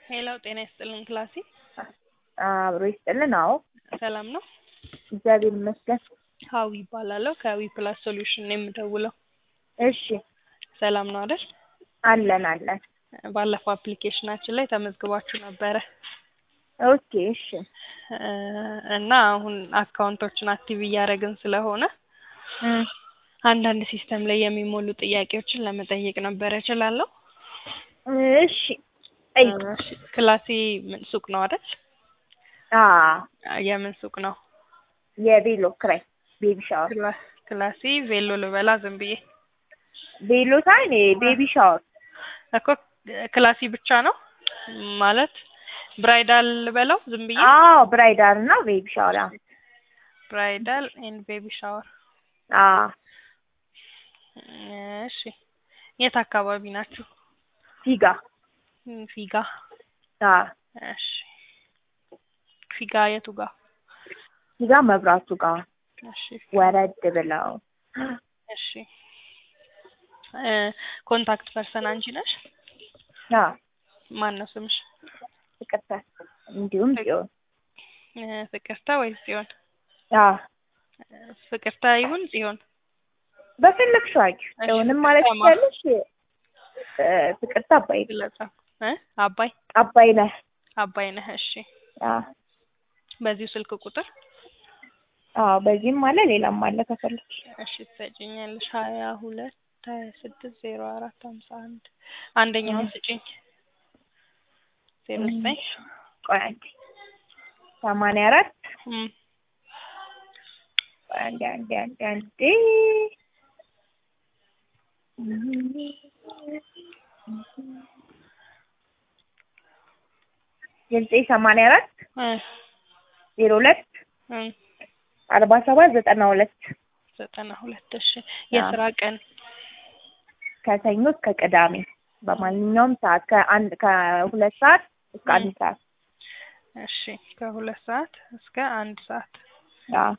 ሄሎ ጤና ይስጥልን ክላሲ አብሮ ይስጥልን። አዎ ሰላም ነው? እግዚአብሔር ይመስገን። ሀዊ ይባላለሁ ከዊ ፕላስ ሶሉሽን ነው የምደውለው። እሺ ሰላም ነው አይደል? አለን አለን። ባለፈው አፕሊኬሽናችን ላይ ተመዝግባችሁ ነበረ ኦኬ እሺ እ እና አሁን አካውንቶችን አክቲቭ እያደረግን ስለሆነ እም፣ አንዳንድ ሲስተም ላይ የሚሞሉ ጥያቄዎችን ለመጠየቅ ነበረ። እችላለሁ? እሺ ጠይቅ። እሺ፣ ክላሴ ምን ሱቅ ነው አይደል? አ የምን ሱቅ ነው? የቬሎ ክራይ ቤቢ ሻወር ክላ- ክላሴ ቬሎ ልበላ ዝም ብዬ ቬሎ ሳይሆን ቤቢ ሻወር እኮ ክላሲ ብቻ ነው ማለት ብራይዳል ልበለው ዝም ብዬ አዎ ብራይዳል እና ቤቢ ሻወር አዎ ብራይዳል ኤንድ ቤቢ ሻወር አዎ እሺ የት አካባቢ ናችሁ ፊጋ እም፣ ፊጋ አዎ እሺ ፊጋ የቱ ጋር ፊጋ መብራቱ ጋር እሺ ወረድ ብለው እሺ እ ኮንታክት ፐርሰን አንቺ ነሽ አዎ ማን ነው ስምሽ ይቅርታ እንዲሁም ጽዮን እ ፍቅርታ ወይስ ጽዮን አዎ እ ፍቅርታ ይሁን ጽዮን በፈለግሽው አድርጊው እሺ፣ ጽዮንም ማለት ፍቅርታ ማ- ትችያለሽ እ ፍቅርታ አባይ ግለጻፍ እ አባይ አባይ ነህ አባይ ነህ እሺ አዎ በዚሁ ስልክ ቁጥር አዎ በዚህም አለ ሌላም አለ ከፈለግሽ እሺ ትሰጪኛለሽ ሀያ ሁለት ሀያ ስድስት ዜሮ አራት ሀምሳ አንድ አንደኛውን ስጪኝ ዜሮ ዘጠኝ ቆይ አንዴ ሰማንያ አራት እም፣ ቆይ አንዴ አንዴ አንዴ አንዴ ዘጠኝ ሰማንያ አራት እ ዜሮ ሁለት እም፣ አርባ ሰባት ዘጠና ሁለት ዘጠና ሁለት እሺ የስራ ቀን ከሰኞ እስከ ቅዳሜ በማንኛውም ሰዓት ከአንድ ከሁለት ሰዓት እስከ አንድ ሰዓት እሺ ከሁለት ሰዓት እስከ አንድ ሰዓት አዎ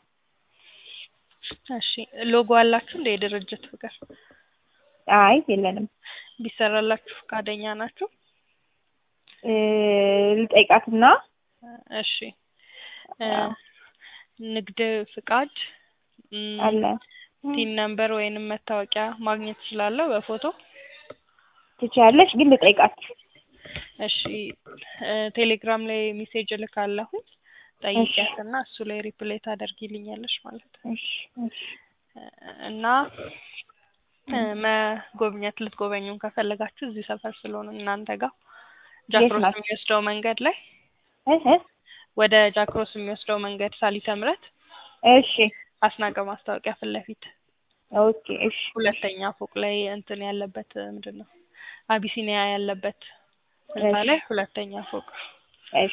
እሺ ሎጎ አላችሁ እንደ የድርጅት ፍቅር አይ የለንም ቢሰራላችሁ ፈቃደኛ ናችሁ እ ልጠይቃትና እሺ እ ንግድ ፍቃድ እም፣ አለ ቲን ነምበር ወይንም መታወቂያ ማግኘት እችላለሁ በፎቶ ትችያለሽ ግን ልጠይቃት እሺ እ ቴሌግራም ላይ ሜሴጅ እልካለሁኝ ጠይቂያትና እሱ ላይ ሪፕሌይ ታደርጊልኛለሽ ማለት ነው እሺ እሺ እ እና እ መጎብኘት ልትጎበኙን ከፈለጋችሁ እዚህ ሰፈር ስለሆነ እናንተ ጋር ጃክሮስ ናት? የሚወስደው መንገድ ላይ እ እ ወደ ጃክሮስ የሚወስደው መንገድ ሳሊተ ምሕረት እሺ አስናቀ ማስታወቂያ ፊት ለፊት ኦኬ እሺ ሁለተኛ ፎቅ ላይ እንትን ያለበት ምንድን ነው አቢሲኒያ ያለበት ህንጻ ላይ ሁለተኛ ፎቅ እሺ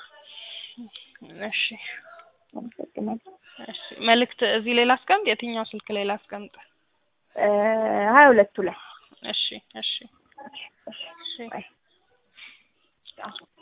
እሺ አመሰግናለሁ እሺ መልእክት እዚህ ላይ ላስቀምጥ የትኛው ስልክ ላይ ላስቀምጥ እ ሀያ ሁለቱ ላይ እሺ እሺ እሺ እሺ እሺ ባይ